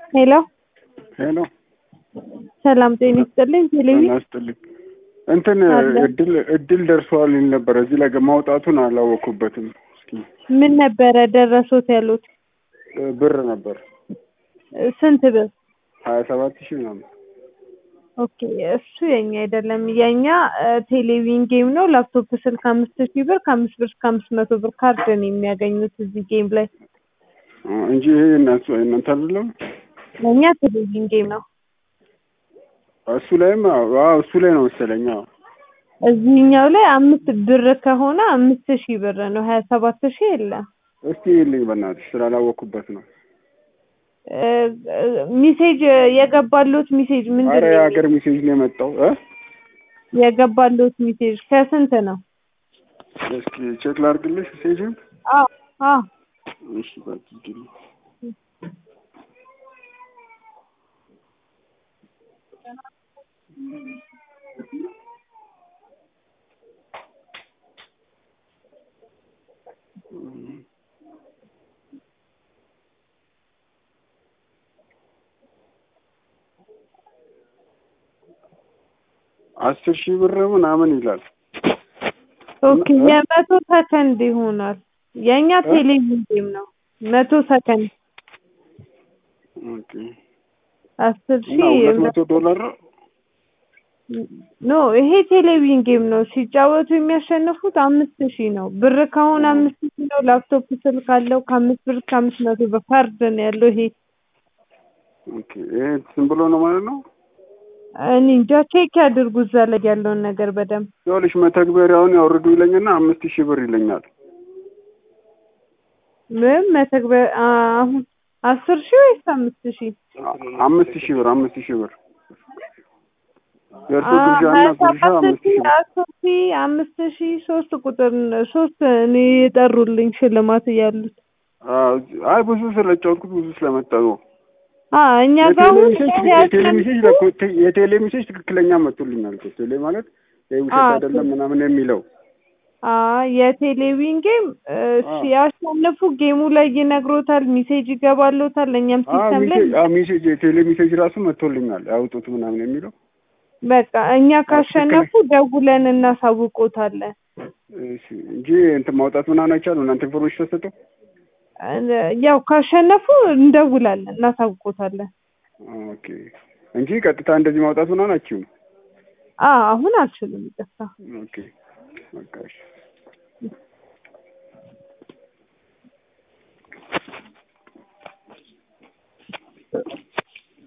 ሄሎ ሄሎ ሰላም ጤና ይስጥልኝ። ቴሌቪ ጤና ይስጥልኝ። እንትን አለ። እድል እድል ደርሰዋል ይል ነበር። እዚህ ላይ ማውጣቱን አላወኩበትም። እስኪ ምን ነበረ ደረሶት ያሉት? እ ብር ነበር ስንት ብር? ሀያ ሰባት ሺህ ምናምን። ኦኬ እሱ የኛ አይደለም። የኛ እ ቴሌቪዥን ጌም ነው። ላፕቶፕ ስልክ አምስት ሺህ ብር ከአምስት ብር እስከ አምስት መቶ ብር ካርድ ነው የሚያገኙት እዚህ ጌም ላይ። እ እንጂ ይሄ እናንተ እናንተ አይደለም። የኛ ቴሌቪዥን ጌም ነው። እሱ ላይም አዎ እሱ ላይ ነው መሰለኝ። አዎ እዚህኛው ላይ አምስት ብር ከሆነ አምስት ሺህ ብር ነው። ሀያ ሰባት ሺህ የለም። እስቲ ይልኝ በእናትሽ ስላላወኩበት ነው። እ እ ሚሴጅ የገባሉት ሚሴጅ ምንድን አረ ነው? የሀገር ሜሴጅ ነው የመጣው እ የገባሉት ሚሴጅ ከስንት ነው? እስኪ ቼክ ላድርግልሽ ሜሴጅን። አዎ አዎ እሺ በቃ እንግዲህ አስር ሺህ ብር ምናምን ይላል። ኦኬ የመቶ ሰከንድ ይሆናል። የእኛ ቴሌቪዥን ጌም ነው። መቶ ሰከንድ ኦኬ አስር እና ሺህ ሁለት መቶ ዶላር ነው። ኖ ይሄ ቴሌቪዥን ጌም ነው። ሲጫወቱ የሚያሸንፉት አምስት ሺህ ነው። ብር ከሆነ አምስት ሺህ ነው። ላፕቶፕ ስልክ አለው ከአምስት ብር እስከ አምስት መቶ ብር ካርድ ነው ያለው ይሄ ኦኬ ይሄ ዝም ብሎ ነው ማለት ነው። እኔ እንጃ ቼክ ያድርጉ እዛ ላይ ያለውን ነገር በደንብ ይኸውልሽ መተግበሪያውን ያውርዱ ይለኝና አምስት ሺህ ብር ይለኛል። ምን መተግበር አሁን አስር ሺህ ወይስ አምስት ሺህ አ- አምስት ሺህ ብር አምስት ሺህ ብር የእርሶ አ- ግብዣና ሀያ ጉርሻ ሰባት አምስት ሺህ ሺህ ብር አስር ሺህ አምስት ሺህ ሶስት ቁጥር ሶስት እኔ የጠሩልኝ ሽልማት እያሉት አ- አይ ብዙ ስለጫወትኩት ብዙ ስለመጣ ነው። አ እኛ ጋር አሁን የቴሌ ሜሴጅ የቴሌ ሜሴጅ ለኮ- ቴ- የቴሌ ሜሴጅ ትክክለኛ መጥቶልኛል እኮ ቴሌ ማለት ይሄ ውሸት አ- አይደለም ምናምን የሚለው አ የቴሌቪዥን ጌም እ፣ አ። ሲያሸንፉ ጌሙ ላይ ይነግሮታል፣ ሜሴጅ ይገባሎታል። ለእኛም አ ሲስተም ላይ ሜሴጅ አ ሜሴጅ የቴሌ ሜሴጅ ራሱ መጥቶልኛል ያውጡት ምናምን የሚለው በቃ እኛ ካሸነፉ ደውለን እናሳውቆታለን። እሺ እንጂ እንትን ማውጣት ምናምን አይቻልም። እናንተ ኢንፎርሜሽን ተሰጠው። እ፣ ያው ካሸነፉ እንደውላለን፣ እናሳውቆታለን። ኦኬ እንጂ ቀጥታ እንደዚህ ማውጣት ምናምን አችሁም። አ አሁን አልችልም፣ ይቅርታ። ኦኬ በቃ እሺ